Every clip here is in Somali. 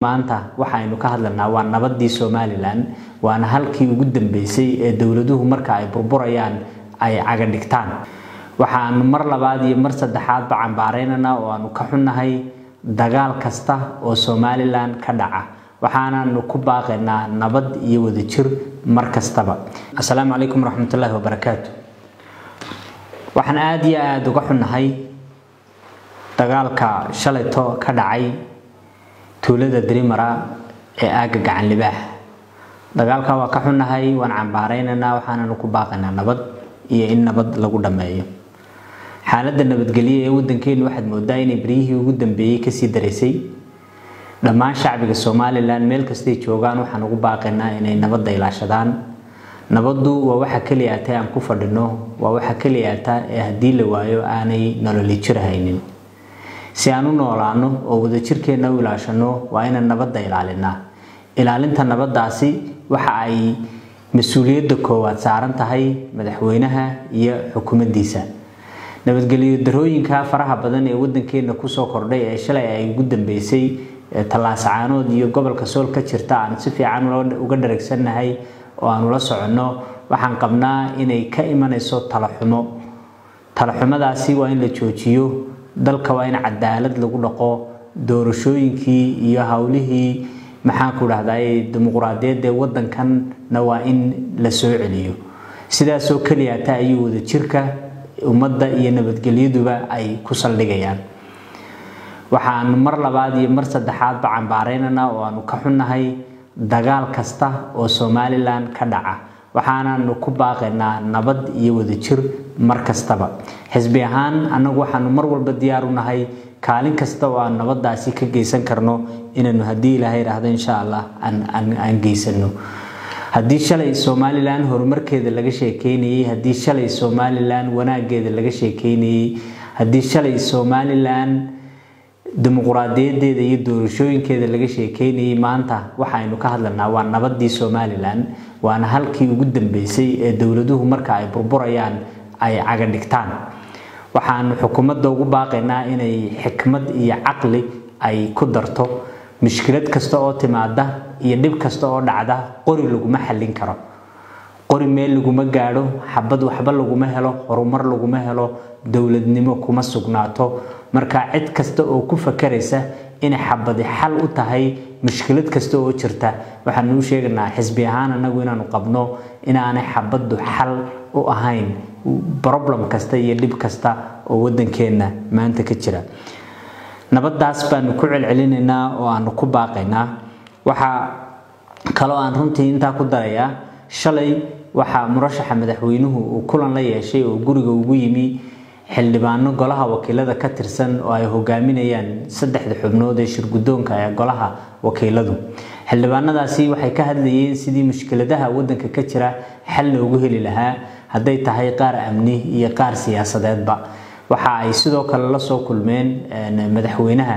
maanta waxaynu ka hadlanaa waa nabadii somalilan waana halkii ugu dambeysay ee dowladuhu marka ay burburayaan ay caga dhigtaan waxaanu mar labaad iyo mar saddexaadba cambaaraynanaa oo aanu ka xunnahay dagaal kasta oo somalilan ka dhaca waxaanaanu ku baaqaynaa nabad iyo wadajir mar kastaba asalaamu calaykum waraxmatullaahi wabarakaatu waxaan aada iyo aada uga xunnahay dagaalka shalayto ka dhacay tuulada darimara ee aagga gacan libaax dagaalka waa ka xunnahay waan cambaaraynaynaa waxaananu ku baaqaynaa nabad iyo in nabad lagu dhammeeyo xaaladda nabadgelyo ee waddankeenu waxaad moodaa inay beryihii ugu dambeeyey kasii daraysay dhammaan shacbiga somalilan meel kastay joogaan waxaan ugu baaqaynaa inay nabadda ilaashadaan nabaddu waa waxa keliya ata aan ku fadhino waa waxa keliya ata ee haddii la waayo aanay nololi jir haynin si aan u noolaano oo wadajirkeenna u ilaashano waa inaan nabadda ilaalinaa ilaalinta nabaddaasi waxa ay mas-uuliyadda koowaad saaran tahay madaxweynaha iyo xukuumaddiisa nabadgelyo darooyinka faraha badan ee waddankeenna kusoo kordhay ee shalay ay ugu dambeysay tallaasacaanood iyo gobolka sool ka jirta aan si fiican uga dharagsannahay oo aanu la soconno waxaan qabnaa inay ka imanayso talaxumo talaxumadaasi waa in la joojiyo dalka waa in cadaalad lagu dhaqo doorashooyinkii iyo howlihii maxaanku dhahday dimuquraadiyadd ee waddankanna waa in la soo celiyo sidaasoo keliyata ayuu wadajirka ummadda iyo nabadgelyaduba ay ku saldhigayaan waxaanu mar labaad iyo mar saddexaadba cambaaraynanaa oo aanu ka xunnahay dagaal kasta oo somalilan ka dhaca waxaanaanu ku baaqaynaa nabad iyo wadajir mar kastaba xisbi ahaan annagu waxaanu mar walba diyaar u nahay kaalin kasta oo aan nabaddaasi ka geysan karno inaanu haddii ilaahay idhaahdo insha allah aan geysano haddii shalay somalilan horumarkeeda laga sheekeynayey haddii shalay somalilan wanaageeda laga sheekeynayey haddii shalay somalilan dimuquraadiyadeeda iyo doorashooyinkeeda laga sheekeynayey maanta waxaynu ka hadlanaa waa nabadii somalilan waana halkii ugu dambeysay ee dowladuhu marka ay burburayaan ay caga dhigtaan waxaanu xukuumadda ugu baaqaynaa inay xikmad iyo caqli ay ku darto mushkilad kasta oo timaada iyo dhib kasta oo dhacda qori laguma xallin karo qori meel laguma gaadho xabad waxba laguma helo horumar laguma helo dowladnimo kuma sugnaato marka cid kasta oo ku fakaraysa inay xabadi xal u tahay mushkilad kasta oo jirta waxaanu u sheeganaa xisbi ahaan anagu inaanu qabno inaanay xabaddu xal u ahayn problem kasta iyo dhib kasta oo waddankeenna maanta ka jira nabaddaas baanu ku celcelinaynaa oo aanu ku baaqaynaa waxaa kaloo aan runtii intaa ku darayaa shalay waxaa murashaxa madaxweynuhu uu kulan la yeeshay oo guriga ugu yimi xildhibaano golaha wakiilada ka tirsan oo ay hogaaminayaan saddexda xubnood ee shirgudoonka ee golaha wakiiladu xildhibaanadaasi waxay ka hadlayeen sidii mushkiladaha waddanka ka jira xal loogu heli lahaa hadday tahay qaar amni iyo qaar siyaasadeedba waxa ay sidoo kale la soo kulmeen madaxweynaha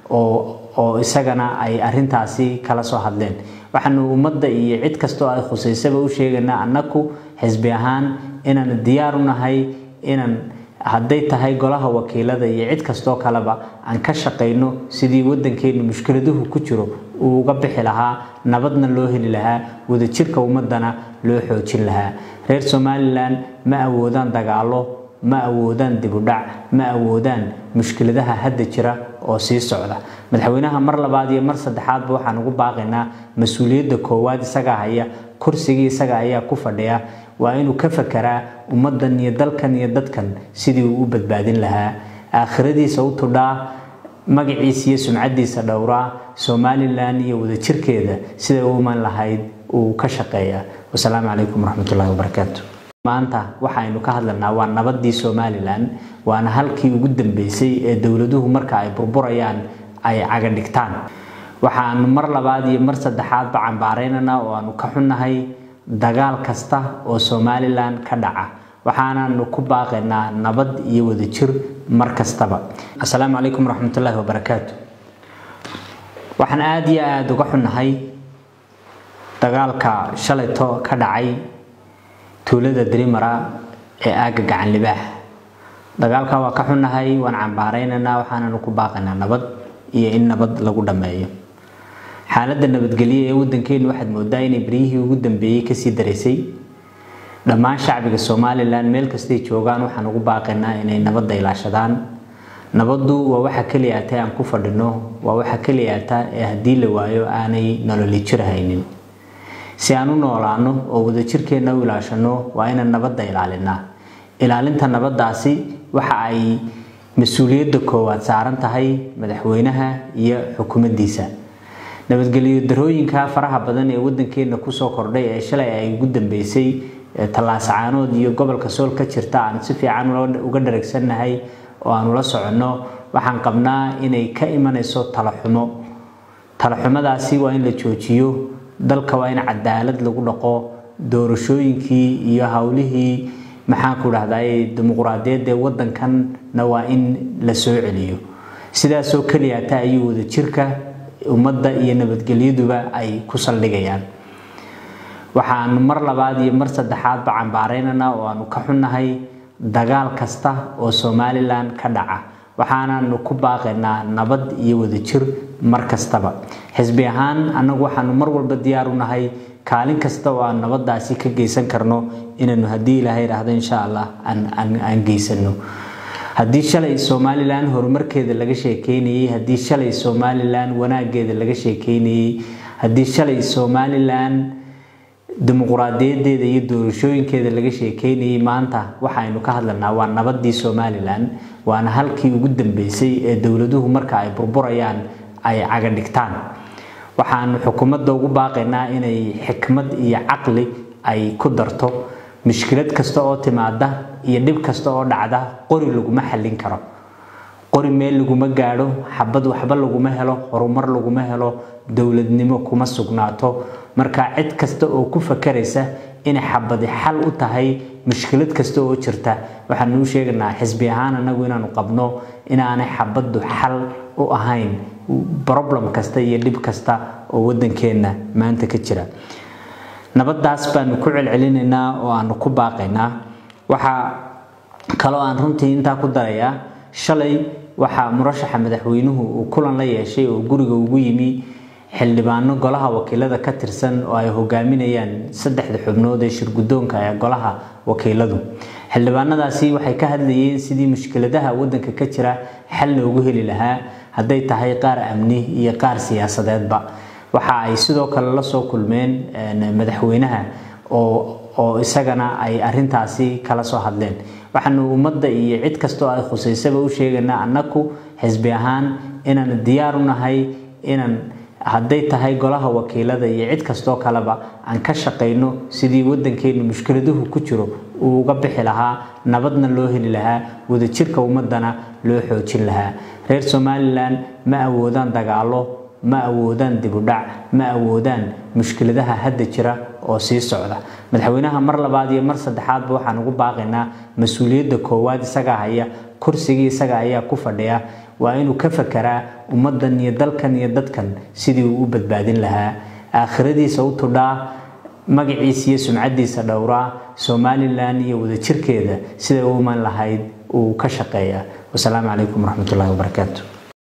oo isagana ay arintaasi kala soo hadleen waxaanu ummadda iyo cid kastoo ay khusaysaba u sheegaynaa annaku xisbi ahaan inaan diyaar u nahay inaan hadday tahay golaha wakiilada iyo cid kastoo kaleba aan ka shaqayno sidii waddankeenu mushkiladuhu ku jiro uu uga bixi lahaa nabadna loo heli lahaa wadajirka ummadana loo xoojin lahaa reer somalilan ma awoodaan dagaalo ma awoodaan dibudhac ma awoodaan mushkiladaha hadda jira oo sii socda madaxweynaha mar labaad iyo mar saddexaadba waxaan ugu baaqaynaa mas-uuliyadda koowaad isagaa haya kursigii isaga ayaa ku fadhiya waa inuu ka fakeraa ummaddan iyo dalkan iyo dadkan sidii uu u badbaadin lahaa aakhiradiisa u tudhaa magaciisa iyo sumcaddiisa dhowraa somalilan iyo wadajirkeeda siday u iman lahayd uu ka shaqeeyaa wasalaamu calaykum waraxmatullahi wabarakaatu maanta waxaynu ka hadlanaa waa nabadii somalilan waana halkii ugu dambeysay ee dowladuhu marka ay burburayaan ay caga dhigtaan waxaanu mar labaad iyo mar saddexaadba cambaaraynanaa oo aanu ka xunnahay dagaal kasta oo somalilan ka dhaca waxaanaanu ku baaqaynaa nabad iyo wadajir mar kastaba asalaamu calaykum waraxmatullaahi wabarakaatu waxaan aada iyo aada uga xunnahay dagaalka shalayto ka dhacay tuulada darimara ee aagga gacan libaax dagaalka waa ka xunnahay waan cambaaraynaynaa waxaananu ku baaqaynaa nabad iyo in nabad lagu dhammeeyo xaaladda nabadgelyo ee waddankeenu waxaad moodaa inay beryihii ugu dambeeyey kasii daraysay dhammaan shacbiga somalilan meel kastay joogaan waxaan ugu baaqaynaa inay nabadda ilaashadaan nabaddu waa waxa keliya ata aan ku fadhino waa waxa keliya ata ee haddii la waayo aanay nololi jir haynin si aan u noolaano oo wadajirkeenna u ilaashano waa inaan nabadda ilaalinaa ilaalinta nabaddaasi waxa ay mas-uuliyadda koowaad saaran tahay madaxweynaha iyo xukuumaddiisa nabadgelyo darooyinka faraha badan ee waddankeenna kusoo kordhay ee shalay ay ugu dambeysay tallaasacaanood iyo gobolka sool ka jirta aan si fiican uga dharagsannahay oo aanu la soconno waxaan qabnaa inay ka imanayso talaxumo talaxumadaasi waa in la joojiyo dalka waa in cadaalad lagu dhaqo doorashooyinkii iyo howlihii maxaanku dhahday dimuquraadiyadda ee waddankanna waa in la soo celiyo sidaasoo keliyata ayuu wadajirka ummadda iyo nabadgelyaduba ay ku saldhigayaan waxaanu mar labaad iyo mar saddexaadba cambaaraynana oo aanu ka xunnahay dagaal kasta oo somalilan ka dhaca waxaanaanu ku baaqaynaa nabad iyo wadajir mar kastaba xisbi ahaan annagu waxaanu mar walba diyaar u nahay kaalin kasta oo aan nabaddaasi ka geysan karno inaanu haddii ilaahay idhaahdo insha allah aan geysano haddii shalay somalilan horumarkeeda laga sheekeynayey haddii shalay somalilan wanaageeda laga sheekeynayey haddii shalay somalilan dimuquraadiyadeeda iyo doorashooyinkeeda laga sheekeynayey maanta waxaynu ka hadlanaa waa nabadii somalilan waana halkii ugu dambeysay ee dowladuhu marka ay burburayaan ay cagadhigtaan waxaanu xukuumadda ugu baaqaynaa inay xikmad iyo caqli ay ku darto mushkilad kasta oo timaada iyo dhib kasta oo dhacda qori laguma xallin karo qori meel laguma gaadho xabad waxba laguma helo horumar laguma helo dowladnimo kuma sugnaato marka cid kasta oo ku fakaraysa inay xabadi xal u tahay mushkilad kasta oo jirta waxaanu u sheegaynaa xisbi ahaan anagu inaanu qabno inaanay xabaddu xal u ahayn problem kasta iyo dhib kasta oo waddankeenna maanta ka jira nabaddaas baanu ku celcelinaynaa oo aanu ku baaqaynaa waxaa kaloo aan runtii intaa ku darayaa shalay waxaa murashaxa madaxweynuhu uu kulan la yeeshay oo guriga ugu yimi xildhibaano golaha wakiilada ka tirsan oo ay hogaaminayaan saddexda xubnood ee shirgudoonka ee golaha wakiiladu xildhibaanadaasi waxay ka hadlayeen sidii mushkiladaha waddanka ka jira xal loogu heli lahaa hadday tahay qaar amni iyo qaar siyaasadeedba waxa ay sidoo kale la soo kulmeen madaxweynaha oo isagana ay arintaasi kala soo hadleen waxaanu ummadda iyo cid kastoo ay khusaysaba u sheegaynaa annaku xisbi ahaan inaan diyaar u nahay inaan hadday tahay golaha wakiilada iyo cid kastoo kaleba aan ka shaqayno sidii waddankeenu mushkiladuhu ku jiro uu uga bixi lahaa nabadna loo heli lahaa wadajirka ummadana loo xoojin lahaa reer somalilan ma awoodaan dagaalo ma awoodaan dibudhac ma awoodaan mushkiladaha hadda jira oo sii socda madaxweynaha mar labaad iyo mar saddexaadba waxaan ugu baaqaynaa mas-uuliyadda koowaad isagaa haya kursigii isaga ayaa ku fadhiya waa inuu ka fakeraa ummaddan iyo dalkan iyo dadkan sidii uu u badbaadin lahaa aakhiradiisa u tudhaa magaciisa iyo sumcaddiisa dhowraa somalilan iyo wadajirkeeda siday u iman lahayd uu ka shaqeeya wasalaamu calaykum waraxmatullahi wabarakaatu